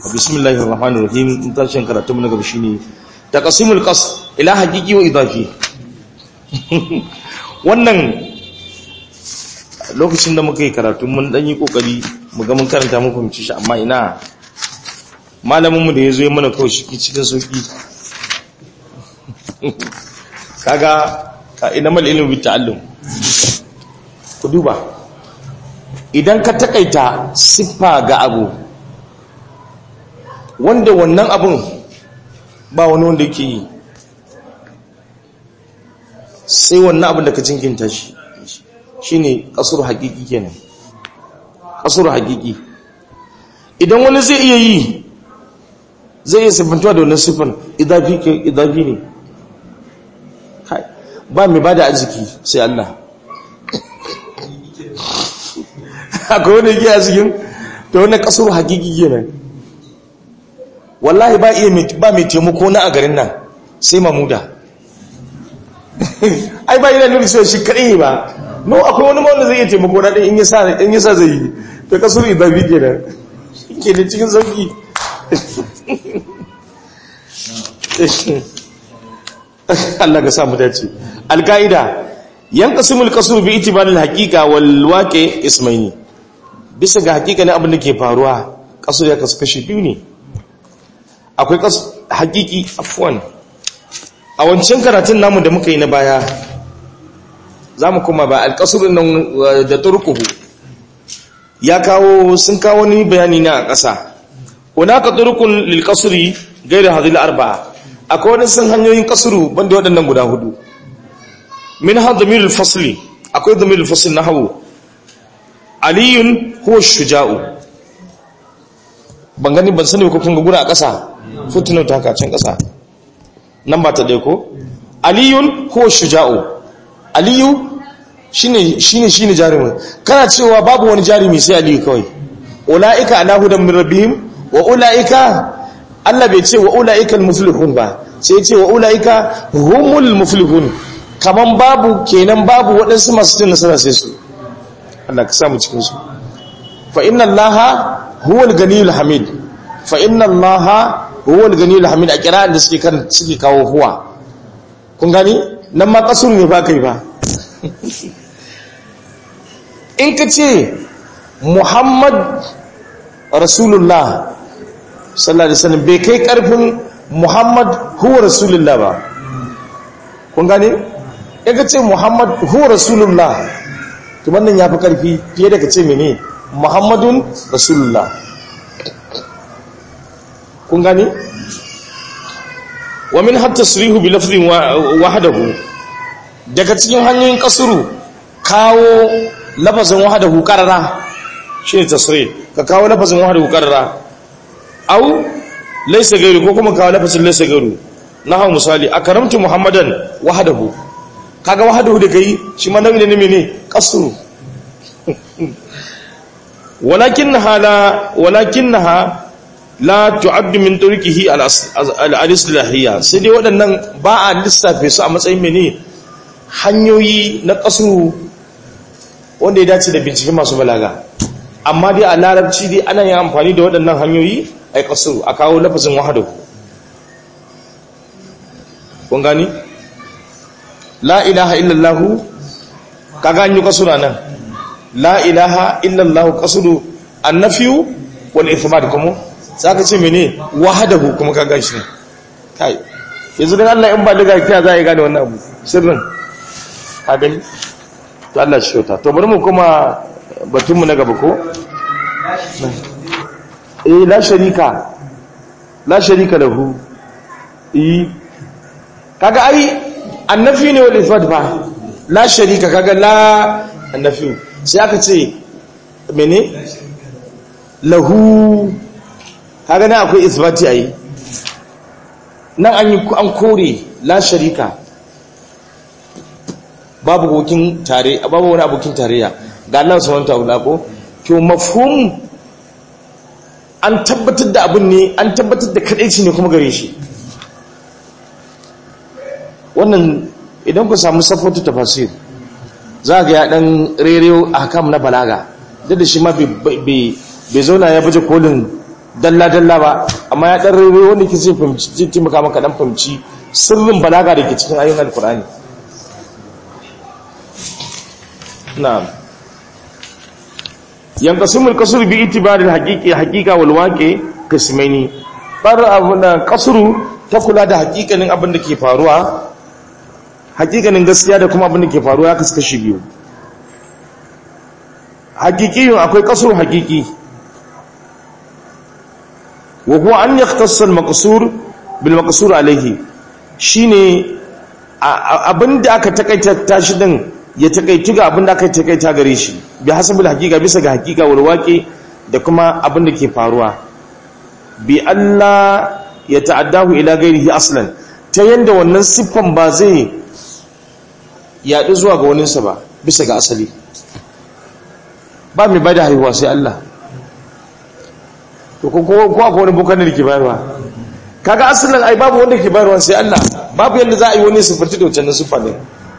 bismillahir rahmanir rahim tashin karatu mun gaba shine taqsimul qas ila haqiqi wa idafi wannan lokacin da muka yi karatu mun dan yi kokari mu ga mun karanta mun fahimci shi amma ina malamin mu da yazo ya mana kawai shi cikin sauki kaga ka ina mal ilmi bi ta'allum ku duba idan ka takaita siffa ga abu wanda wannan abun ba wani wanda yake yi sai wannan abin da ka jinkinta shi shine kasur hakiki kenan kasur hakiki idan wani zai iya yi zai iya siffantuwa da wannan siffan idafi ne ba mai ba da arziki sai Allah akwai wanda yake a cikin da wannan kasur hakiki kenan wallahi ba iya ba mai taimako na a garin nan sai mamuda ai ba yana nuna cewa shi kadai ba no akwai wani wanda zai iya taimako na ɗin in yasa in yasa zai yi to kasur idabi kenan ke da cikin sauki Allah ka samu dace alkaida yanqasimul qasr bi itibaril haqiqa wal waqi ismaini bisa ga hakika ne abin da ke faruwa kasur ya kasu kashi biyu ne akwai hakiki afwan a wancan karatun namu da muka yi na baya za mu kuma ba alkasurin nan da turkuhu ya kawo sun kawo ni bayani na a ƙasa hunaka turkun lil kasuri gaira hadil arba'a akwai wani sun hanyoyin kasuru banda waɗannan guda hudu min ha damirul fasli akwai damirul fasli na hawo aliyun huwa shuja'u ban gani ban sani ko kun ga gura a ƙasa footnote ta haka can ƙasa nan ba ta ɗaya ko aliyun huwa shuja'u aliyu shine shine shine jarumin kana cewa babu wani jarumi sai aliyu kawai ulaika ala hudan min rabbihim wa ulaika Allah bai ce wa ulaika almuflihun ba sai ya ce wa ulaika humul muflihun kaman babu kenan babu waɗansu masu cin nasara sai su Allah ka samu cikin su fa inna allaha huwal ganiyul hamid fa inna allaha huwal ganiyul hamid a kira'an da suke kan suke kawo huwa kun gani nan ma kasuru ne ba kai ba in ka ce muhammad rasulullah sallallahu alaihi wasallam bai kai karfin muhammad huwa rasulullah ba kun gani in ka ce muhammad huwa rasulullah to wannan ya fi karfi fiye da ka ce mene muhammadun rasulullah kun gani wa min hatta surihu bi lafzin wahdahu daga cikin hanyoyin kasuru kawo lafazin wahdahu qarara shine tasrih ka kawo lafazin wahdahu qarara au laysa gairu ko kuma kawo lafazin laysa gairu nahu misali akramtu muhammadan wahdahu kaga wahdahu da kai shi ma nauyi ne mene kasuru walakinnaha la walakinnaha la tu'addu min turkihi al-islahiyya sai dai waɗannan ba a lissafe su a matsayin mene hanyoyi na kasuru wanda ya dace da bincike masu balaga amma dai a larabci dai ana yin amfani da waɗannan hanyoyi a kasuru a kawo lafazin wahadu kun gani la ilaha illallahu kaga an yi kasura nan la ilaha illallahu kasuru annafiyu wal ithbat kuma za ka ce mene wahadahu kuma ka gan shi ne kai yanzu don Allah in ba daga ta za a yi gane wannan abu sirrin ka gani to Allah shi shota to bari mu kuma batunmu na gaba ko eh la sharika la sharika lahu eh kaga ai annafi ne wal ifad ba la sharika kaga la annafi sai aka ce mene lahu kaga nan akwai isbati ayi nan an yi an kore la sharika babu abokin tare babu wani abokin tarayya ga Allah subhanahu ta'ala ko to mafhum an tabbatar da abin ne an tabbatar da kadaici ne kuma gare shi wannan idan ku samu safatu tafasir za ga ya dan rereyo ahkam na balaga duk da shi ma bai zauna ya baje kolin dalla-dalla ba amma ya ɗan rere wanda ke zai fahimci zai taimaka maka ɗan fahimci sirrin balaga da ke cikin ayyukan alkur'ani na yankasimul kasuru bi itibarin haƙiƙi haƙiƙa walwaƙe kismaini ɓar abu na kasuru ta kula da haƙiƙanin abin da ke faruwa haƙiƙanin gaskiya da kuma abin da ke faruwa ya kaskashi biyu haƙiƙiyun akwai kasuru haƙiƙi wa huwa an yaktassa al-maqsur bil maqsur alayhi shine abinda aka takaita tashi din ya takaitu ga abinda aka takaita gare shi bi hasabil haqiqa bisa ga haqiqa wal waqi da kuma abinda ke faruwa bi Allah ya ta'addahu ila ghairihi aslan ta yanda wannan siffan ba zai yaɗu zuwa ga waninsa ba bisa ga asali ba mai bada haihuwa sai Allah to ko ko akwai wani bukan da ke bayarwa kaga asalin ai babu wanda ke bayarwa sai Allah babu yanda za a yi wani sifirti da wancan sifa ne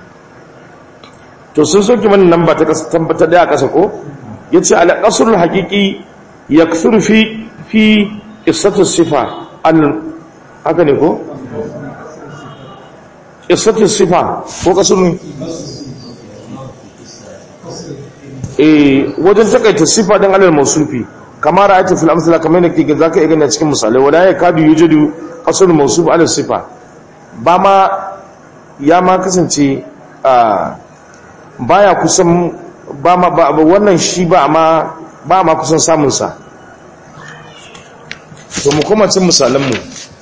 to sun soke mana nan ba ta tabbatar da kasa ko yace al qasrul haqiqi yakthuru fi fi qissatu sifa al haka ne ko qissatu sifa ko qasrun eh wajen takaita sifa din alal mausufi kamar ra'aytu fil amsala kamar ne kike zaka iya gani a cikin misalai wala ya kadu yujudu asl mawsuf ala sifa ba ma ya ma kasance a baya kusan ba ma ba wannan shi ba ma ba ma kusan samun sa to mu kuma cin misalan mu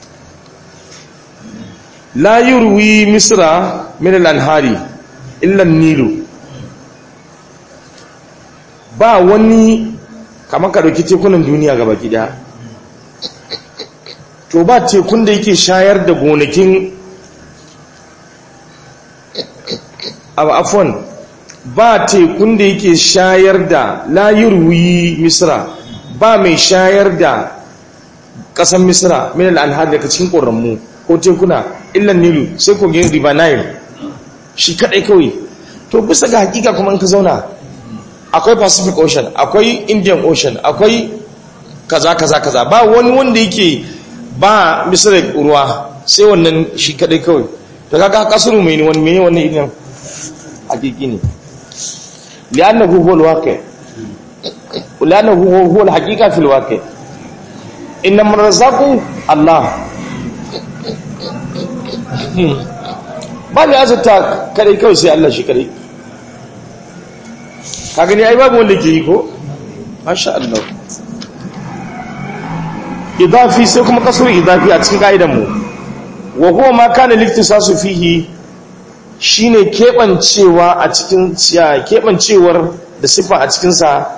la yurwi misra min al-anhari illa an-nilu ba wani kamar ka ɗauki tekunan duniya gaba gida to ba tekun da yake shayar da gonakin abu afon ba tekun da yake shayar da layurwi misra ba mai shayar da ƙasan misra min al'anhar daga cikin ƙoranmu ko tekuna illan nilu sai kogin river nile shi kaɗai kawai to bisa ga hakika kuma in ka zauna akwai pacific ocean akwai indian ocean akwai kaza kaza kaza ba wani wanda yake ba misira ruwa sai wannan shi kadai kawai da kaga kasuru mai wani mai wannan idan hakiki ne li'annahu huwa al-waqi li'annahu huwa al-haqiqa fil waqi innam razaqu Allah ba ne azata kadai kawai sai Allah shi kadai ka gani ai babu wanda ke yi ko masha Allah idafi sai kuma kasar idafi a cikin ka'idan mu wa huwa ma kana liktisasu fihi shine kebancewa a cikin kebancewar da sifa a cikin sa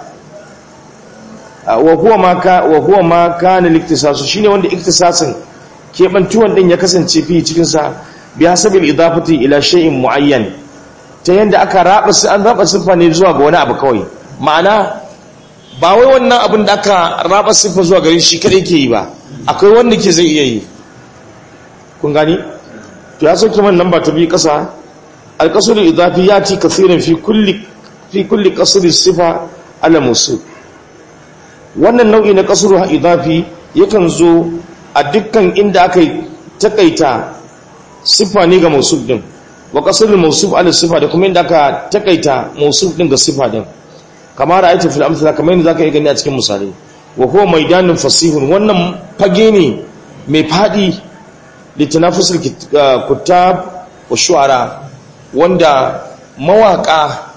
wa huwa ma ka wa huwa ma kana liktisasu shine wanda iktisasin kebantuwan din ya kasance fi cikin sa bi hasabil idafati ila shay'in muayyan ta yadda aka raba su an raba siffa ne zuwa ga wani abu kawai ma'ana ba wai wannan abin da aka raba siffa zuwa gare shi kadai ke yi ba akwai wanda ke zai iya yi kun gani to ya sauke man namba ta biyu kasa alqasrul idafi yati kaseeran fi kulli fi kulli qasri sifa ala musul wannan nau'i na qasrul idafi yakan zo a dukkan inda aka takaita siffa ne ga musul din wa kasar mausuf ala sifa da kuma inda aka takaita mausuf din ga sifa din kamar ra'aytu fil amsala kamar yadda zaka yi gani a cikin misali wa huwa maidanun fasihun wannan fage ne mai fadi litanafusul kutab wa shu'ara wanda mawaka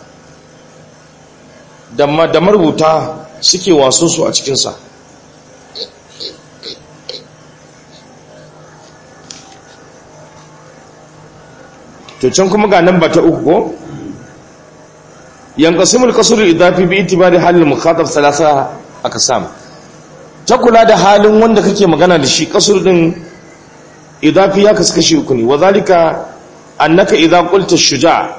da da marubuta suke waso su a cikin sa to can kuma ga nan ba ta uku ko yanqasimul qasrul idafi bi itibari halil mukhatab salasa aqsam ta kula da halin wanda kake magana da shi qasr din idafi ya kasu kashi uku ne wazalika annaka idza qulta shuja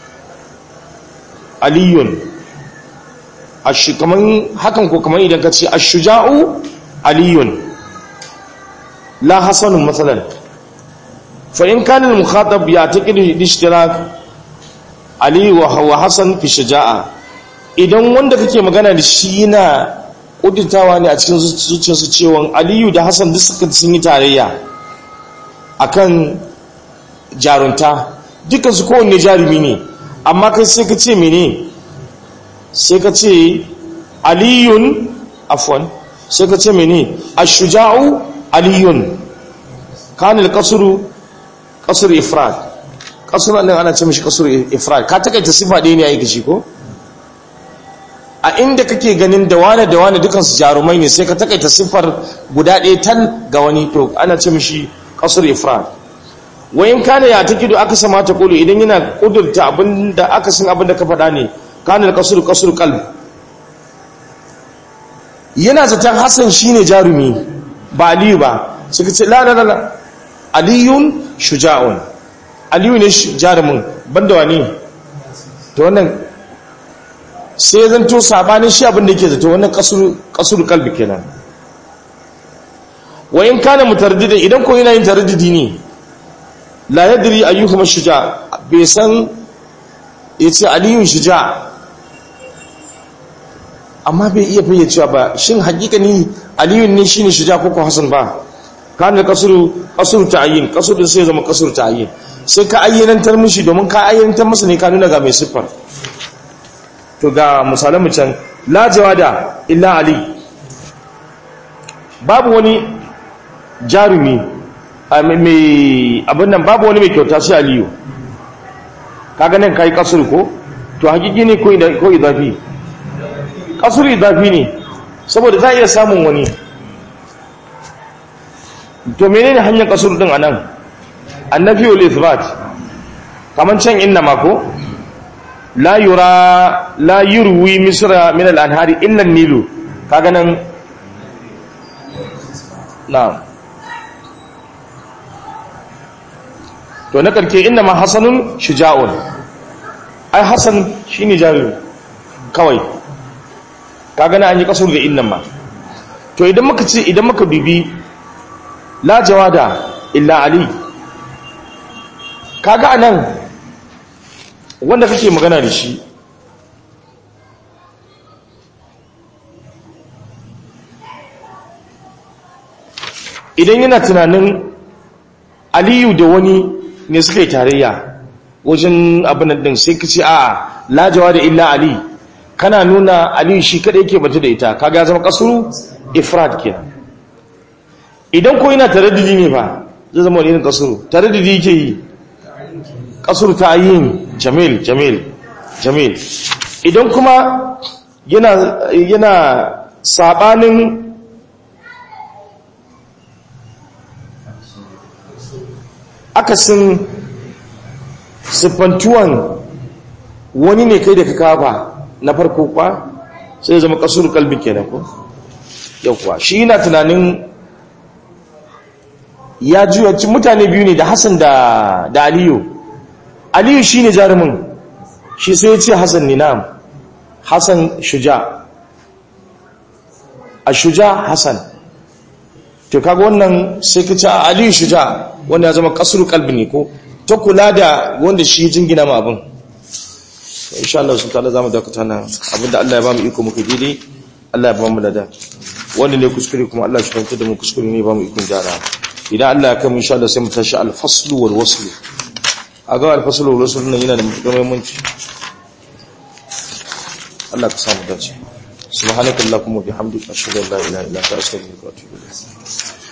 aliyun ashi kaman hakan ko kaman idan ka ce ash-shuja'u aliyun la hasanun masalan فإن كان المخاطب يعتقد الاشتراك علي وهو حسن في الشجاعة idan wanda kake magana da shi yana kudintawa ne a cikin zuciyarsu cewa aliyu da hassan duk suka sun yi tarayya akan jarunta dukkan su kowanne jarumi ne amma kai sai ka ce mene sai ka ce aliyun afwan sai ka ce mene ashuja'u aliyun kanil kasuru kasur ifrad kasur nan ana ce mishi kasur ifrad ka takaita sifa ɗaya ne a yi shi ko a inda kake ganin da wane da wane dukansu jarumai ne sai ka takaita siffar guda ɗaya tan ga wani to ana ce mishi kasur ifrad wayin kana ya ta kido aka sama ta kulu idan yana kudurta abinda aka san abinda ka faɗa ne kana kasur kasur qalb yana zaton hasan shine jarumi ba aliyu ba suka ce la la la aliyun shuja'un aliyu ne jarumin banda wani to wannan sai zan to sabanin shi abin da yake zato wannan kasur kalbi kenan wa in kana mutardida idan ko yana yin taraddudi ne la yadri ayyuhuma shuja bai san yace aliyun shuja amma bai iya fayyacewa ba shin hakikani aliyun ne shine shuja ko ko hasan ba kana kasuru kasuru ta'yin kasuru sai zama kasuru ta'yin sai ka ayyanantar mishi domin ka ayyanantar masa ne ka nuna ga mai siffar to ga misalan can la jawada illa ali babu wani jarumi mai abin nan babu wani mai kyauta sai aliyu kaga nan kai kasur ko to hakiki ne ko idafi kasur idafi ne saboda za a iya samun wani to menene hanyar kasur din anan annafi wal ithbat kaman can inna ma ko la yura la yurwi misra min al-anhari illa an-nilu kaga nan na'am to na karke inna ma hasanun shuja'un ai hasan shine jarumi kawai kaga nan an yi kasur da inna ma to idan muka ce idan muka bibi la jawada illa ali kaga anan wanda kake magana da shi idan yana tunanin aliyu da wani ne suka yi tarayya wajen abin din sai ka ce a lajawa da illa ali kana nuna aliyu shi kada yake batu da ita kaga zama kasuru ifrad kenan idan ko yana taraddudi ne ba zai zama wani kasuru taraddudi yake yi kasur ta yin jamil jamil jamil idan kuma yana yana sabanin akasin siffantuwan wani ne kai da ka kafa na farko kwa sai zama kasur kalbi kenan ko yauwa shi yana tunanin ya juya mutane biyu ne da hassan da da aliyu aliyu shi ne jarumin shi sai ya ce hassan ne nam hassan shuja a shuja hassan to kaga wannan sai ka ce a aliyu shuja wanda ya zama kasuru kalbi ne ko ta kula da wanda shi jingina ma abin insha Allah sun ta'ala zamu dakata nan abinda Allah ya ba mu iko muka daidai Allah ya ba mu lada wanda ne kuskure kuma Allah shi fahimta da mu kuskure ne ba mu ikon gyara idan Allah ya kai mu insha Allah sai mu tashi al-faslu wal waslu a ga alfasalar rasul nan yana da matuƙar muhimmanci Allah ka samu dace subhanakallahumma bihamdika ashhadu an la ilaha illa anta astaghfiruka wa atubu ilayk